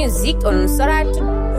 music on Sorat.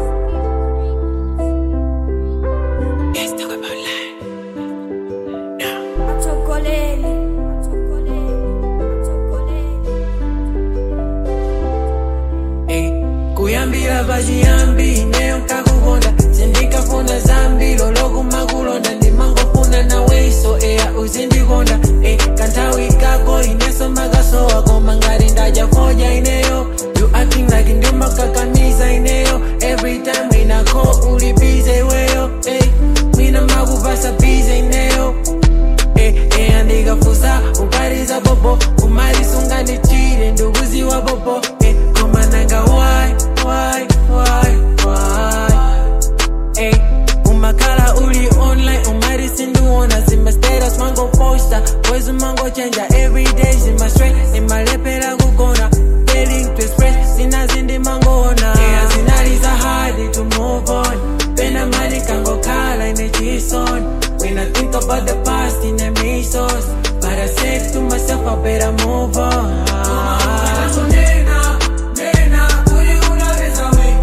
kuyambira pachiyambi ineyo nkakukonda sindikafuna zambi lolokumakulonda ndimangofuna naweiso eya uzindikonda e kanthawi kako ineso makasowa koma ngati ndajafoja ineyo you acting like ndimakakamiza ineyo every time winako uli bize iweyo e mwina makupasa bize ineyo e e andikafusa ukaliza popo umalisunganichire ndikuziwa popo e koma nanga why why why why Ey, umakhala uli online umari sindiwona zima status mango posta boys mango chenja everyday zima straight imalepera kugona failing to express sina zindi mangoona yeah, zinaliza hard to move on pena mali kangokhala ine chison when i think about the past in a mesos but i said to myself i better move on Nena, nena, uli unaweza wewe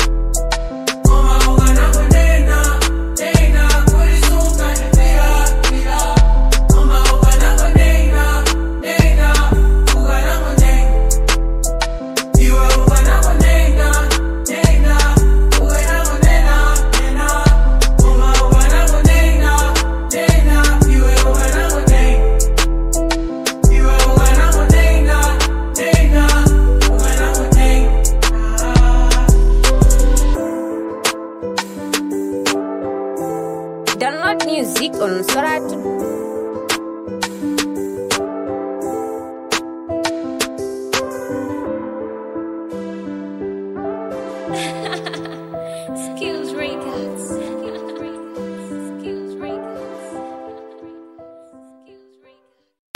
Download music on Sorat.